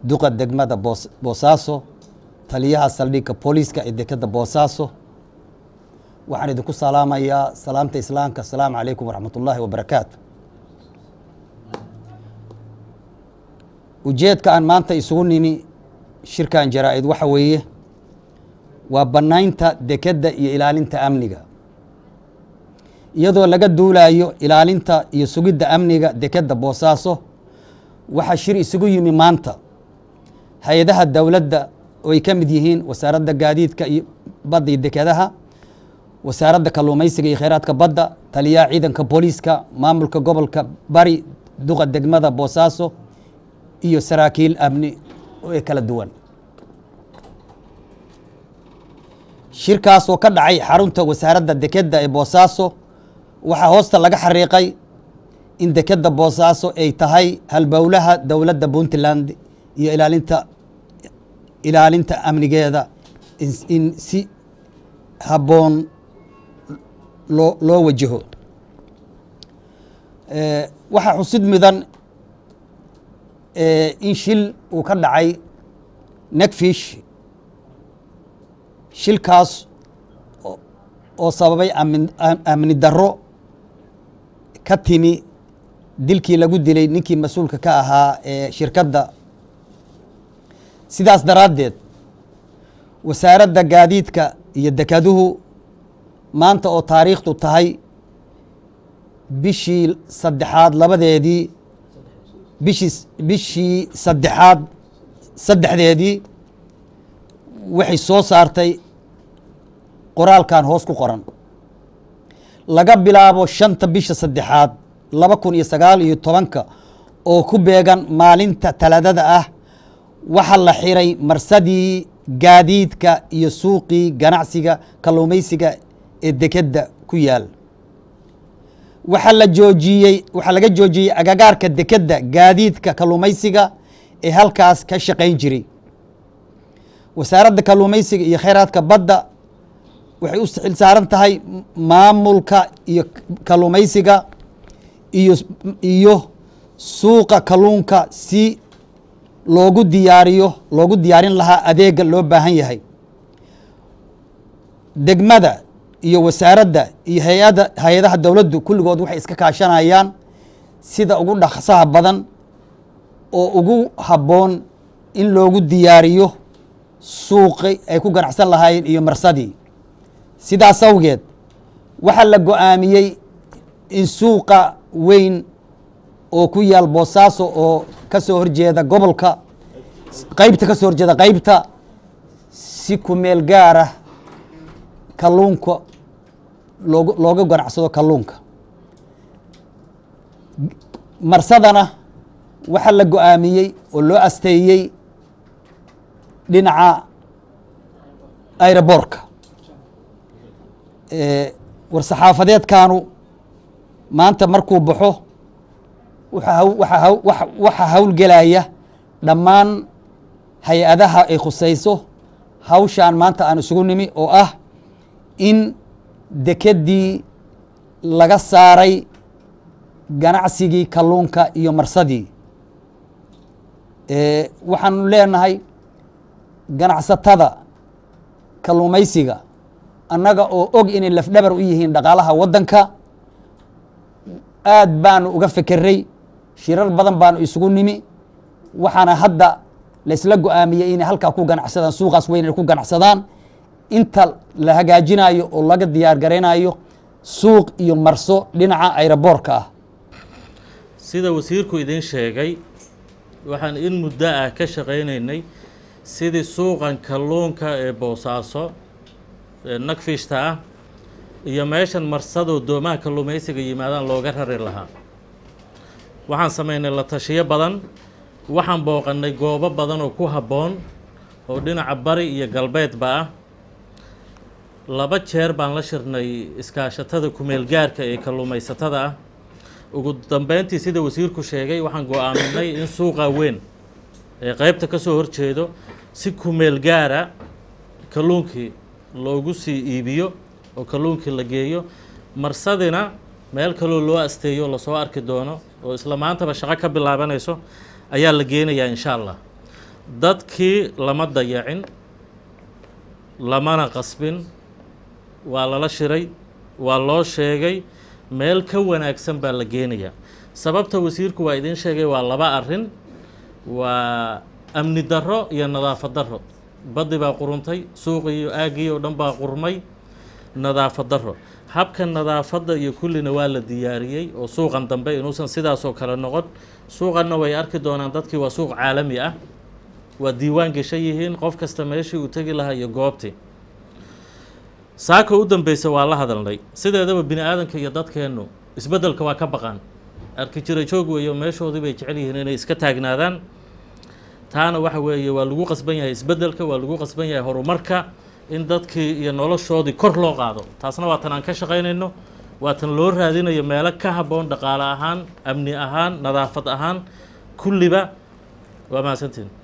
duqa degmada boos boosaaso taliyaha saldhigga booliiska ee dekadda boosaaso waxaan idinku salaamayaa salaamta islaamka asalaamu calaykum waraxmat ullaahi wabarakaatu ujeedka aan maanta isugu nimi shirkan jaraa-id waxa weeye waa bannaynta dekedda iyo ilaalinta amniga iyadoo laga duulayo ilaalinta iyo sugidda amniga dekedda boosaaso waxaa shir isugu yimi maanta hay-adaha dowladda oo ay ka mid yihiin wasaaradda gaadiidka iyo badda iyo dekedaha wasaaradda kalluumaysiga iyo kheyraadka badda taliyaha ciidanka booliiska maamulka gobolka bari duqa degmada boosaaso iyo saraakiil amni ee kala duwan shirkaas oo ka dhacay xarunta wasaaradda dekedda ee boosaaso waxaa hoosta laga xariiqay in dekedda boosaaso ay tahay halbowlaha dowladda puntland iyo ilaalinta ilaalinta amnigeeda in si habboon loo loo wajaho waxaa xusid mudan in shil uu ka dhacay negfish shilkaas oo sababay amni darro ka timi dilkii lagu dilay ninkii mas-uulka ka ahaa ee shirkadda sidaas daraaddeed wasaaradda gaadiidka iyo dekeduhu maanta oo taariikhdu tahay bishii saddexaad labadeedii bishii bishii saddexaad saddexdeedii waxay soo saartay qoraalkan hoos ku qoran laga bilaabo shanta bisha saddexaad laba kun iyo sagaal iyo tobanka oo ku beegan maalinta talaadada ah waxaa la xiray marsadii gaadiidka iyo suuqii ganacsiga kalluumaysiga ee dekedda ku yaal waxaa la joojiyey waxaa laga joojiyey agagaarka dekedda gaadiidka kalluumaysiga ee halkaas ka shaqayn jiray wasaaradda kalluumaysiga iyo kheyraadka badda waxay u xil saaran tahay maamulka iyo kalluumaysiga iyo iyo suuqa kalluunka si loogu diyaariyo loogu diyaarin lahaa adeega loo baahan yahay degmada iyo wasaaradda iyo hay-ada hay-adaha dowladdu kulligood waxay iska kaashanayaan sida ugu dhaqsaha badan oo ugu habboon in loogu diyaariyo suuqi ay ku ganacsan lahaayeen iyo marsadii sidaas awgeed waxaa la go-aamiyey in suuqa weyn oo ku yaal boosaaso oo ka soo horjeeda gobolka qeybta ka soo horjeeda qeybta si ku meel gaara kalluunka loog looga ganacsado kalluunka marsadana waxaa la go-aamiyey oo loo asteeyey dhinaca airoboorka war-saxaafadeedkaanu maanta markuu baxo waxaa howlgelaya dhammaan hay-adaha ay khusayso hawshaan maanta aan isugu nimi oo ah in dekeddii laga saaray ganacsigii kalluunka iyo marsadii waxaanu leenahay ganacsatada kalluumaysiga annaga oo og inay lafdhabar u yihiin dhaqaalaha waddanka aad baanu uga fekeray shirar badan baanu isugu nimi waxaana hadda laysla go-aamiyey inay halkaa ku ganacsadaan suuqaas weyn ay ku ganacsadaan inta la hagaajinayo oo laga diyaar garaynayo suuq iyo marso dhinaca ayroboorka ah sida wasiirku idiin sheegay waxaan in muddo ah ka shaqaynaynay sidii suuqan kalluunka ee boosaaso ee nagfishta ah iyo meeshan marsadoo doomaha kalluumaysiga yimaadaan looga rari lahaa waxaan samaynay la tashiyo badan waxaan booqannay goobo badan oo ku habboon oo dhinaca bari iyo galbeedba ah laba jeer baan la shirnay iskaashatada kumeelgaarka ee kalluumaysatada ah ugu dambeyntii sida wasiirku sheegay waxaan go-aaminay in suuqa weyn ee qeybta ka soo horjeedo si kumeel gaara kalluunkii loogu sii iibiyo oo kalluunkii la geeyo marsadina meel kaloo loo asteeyo lasoo arki doono oo isla maantaba shaqo ka bilaabanayso ayaa la geenayaa insha allah dadkii lama dayacin lamana qasbin waa lala shiray waa loo sheegay meel ka wanaagsan baa la geenayaa sababta wasiirku waa idiin sheegay waa laba arrin waa amni darro iyo nadaafad darro baddi baa quruntay suuqii iyo aaggii oo dhan baa qurmay nadaafad darro habka nadaafadda iyo kullina waa la diyaariyey oo suuqan dambe inuusan sidaasoo kale noqon suuqanna way arki doonaan dadkii waa suuq caalami ah waa diiwaan geshan yihiin qof kasta meeshii uu tegi lahaa iyo goobtii saaka u dambeysa waa la hadalnay sideedaba bini aadanka iyo dadkeennu isbeddelka waa ka baqaan arki jira joog weeyo meeshoodii bay jecel yihiin inay iska taagnaadaan taana waxa weeye waa lagu qasban yahay isbeddelka waa lagu qasban yahay horumarka in dadkii iyo noloshoodii kor loo qaado taasna waa tan aan ka shaqaynayno waa tan loo raadinayo meelo ka habboon dhaqaale ahaan amni ahaan nadaafad ahaan kulliba waa mahadsantiin